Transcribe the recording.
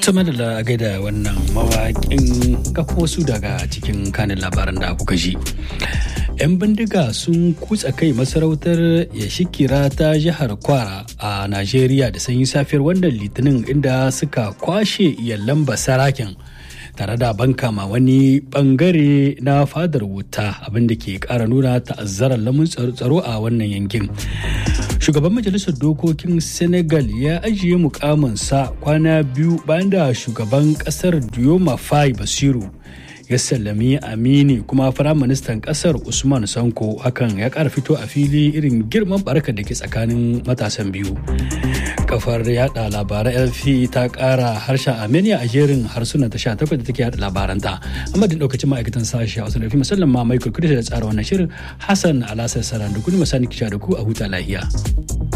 Tuma da gaida wannan mawaƙin ga kuma su daga cikin kanin labaran da kuka ji. 'Yan bindiga sun kutsa kai masarautar Yashikira ta jihar Kwara a Najeriya da sanyi safiyar wannan litinin inda suka kwashe iyalan basaraken tare da banka ma wani bangare na fadar wuta abinda ke kara nuna ta'azzarar lamun tsaro a wannan yankin. shugaban majalisar dokokin senegal ya ajiye mukaminsa kwana biyu bayan da shugaban kasar dioma fai basiru ya sallami amini kuma firaministan kasar usman sanko hakan ya kara fito a fili irin girman barka da ke tsakanin matasan biyu kafar yada labaran lp ta kara harshen armenia a jerin harsunan ta 18 da take yada labaranta amma da daukacin ma'aikatan sashi a wasu musamman ma michael kudus da tsara wannan shirin hassan alasar saran da kuni masani kisha da ku a huta lahiya.